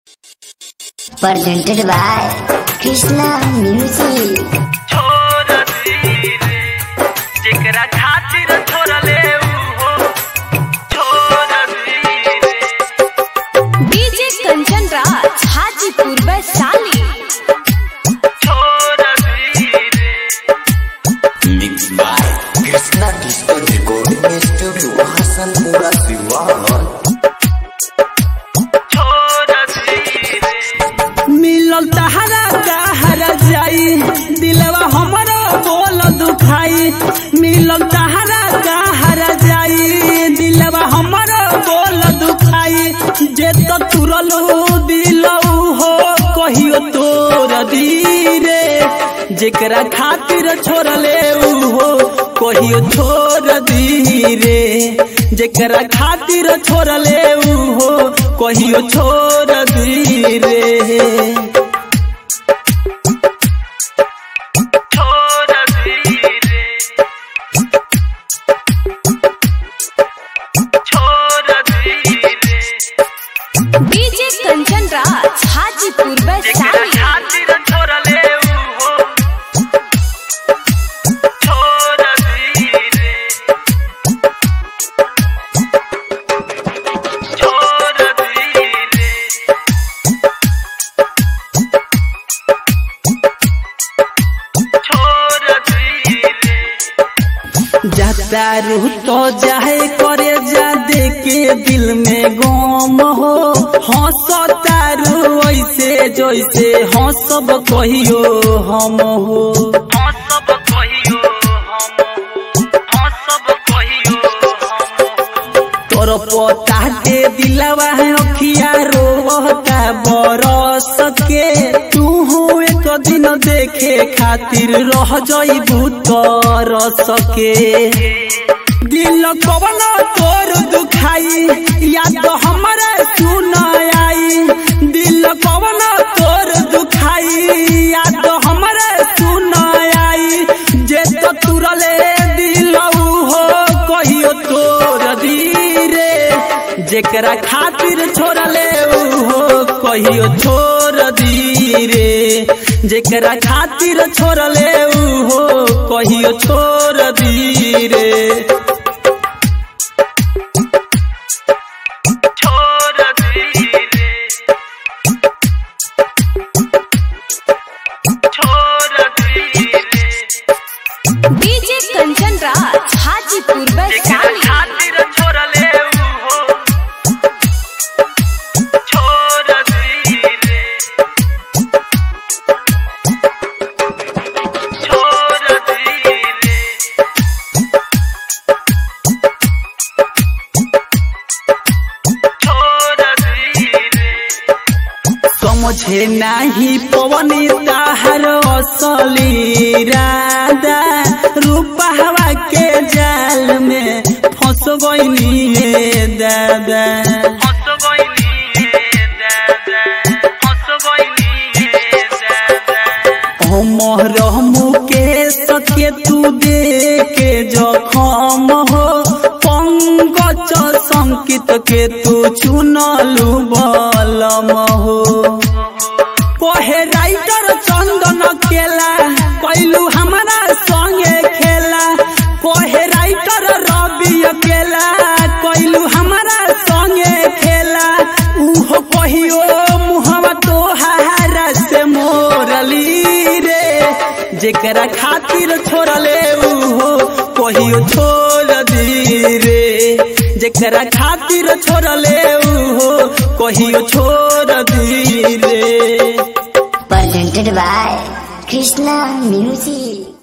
presented by Krishna Music. छोड़ दीरे जेकरा खातिर छोड़ले ऊ हो छोड़ दीरे डीजे कंचन राज हाजीपुर वैशाली छोड़ दीरे Mixed by Krishna Disco Recording Studio Hasanpura Siwan छोड़ दीरे मिलल तहरा कहरा जाई दिलवा हमरो बोल दुखाई मिलल तहरा कहरा जाई दिलवा हमरो बोल दुखाई जे तो तुरलू दिलऊ हो कहियो तोर दीरे जेकरा खातिर छोड़ले ऊ हो कहियो छोड़ दीरे जेकरा खातिर छोड़ले ऊ हो कहियो छोड़ दीरे छोड़ दीरे छोड़ दीरे डीजे कंचन राज हाजीपुर जेकरा वैशाली खातिर छोड़ले ऊ हो छोड़ दीरे छोड़ दीरे छोड़ दीरे जाता रूह तो जाहे करे जा दे के दिल में गम हो हंसता रू ऐसे जैसे हंसब कहियो हम हो हाँ सब कहियो हम हाँ सब कहियो हम तोर पता दे दिलवा है अखिया रोवता बरस के तू एक दिन देखे खातिर रह जइबू तरस के दिल कवन तोर दुखाई याद हमरे सुन आई दिल कवन तोर दुखाई याद हमरे सुन आई जे तो तुरले दिलऊ हो कहियो तोर धीरे जेकरा खातिर छोड़ले ऊ हो कहियो छोड़ धीरे जेकरा खातिर छोड़ले ऊ हो कहियो छोड़ धीरे छोड़ दीरे छोड़ दीरे डीजे कंचन राज हाजीपुर जेकरा वैशाली खातिर छोड़ले ऊ हो छोड़ दीरे छोड़ दीरे छोड़ दीरे समझे नाही पवनी ताहर असली राधा रूपा हवा के जाल में फंस गईनी हे दादा हंस गइनी हे दादा हंस गइनी हे दादा अमर मुकेश के तू दे के जखम हो पंकज संकित के तू चुनलू बलम हो कहे राइटर चंदन केला कैलू हमारा संगे खेला कहे राइटर रवि अकेला कैलू हमारा संगे खेला उहो कहियो मुहवा तोहारा से मोरली रे जेकरा खातिर छोड़ले उहो कहियो छोड़ दी रे जेकरा खातिर छोड़ले उहो कहियो छोड़ दी रे Presented by Krishna Music.